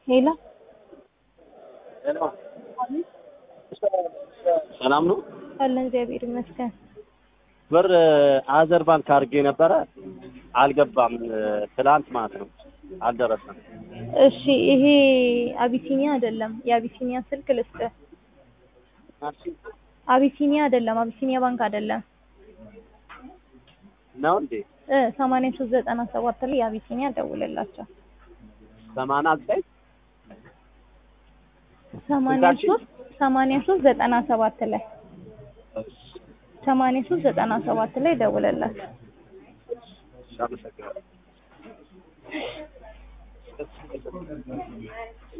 ሄሎ ሰላም ነው። አለን እግዚአብሔር ይመስገን። ብር አዘር ባንክ አድርጌ ነበረ አልገባም። ትላንት ማለት ነው አልደረሰም። እሺ ይሄ አቢሲኒያ አይደለም። የአቢሲኒያ ስልክ ልስጥህ። አቢሲኒያ አይደለም። አቢሲኒያ ባንክ አይደለም። ነው እንዴ? እ ሰማንያ ሶስት ዘጠና ሰባት ላይ የአቢሲኒያ ደውልላቸው። ሰማንያ ዘጠኝ ሰማንያ ሶስት ሰማንያ ሶስት ዘጠና ሰባት ላይ ሰማንያ ሶስት ዘጠና ሰባት ላይ ደውልላቸው። አመሰግናለሁ።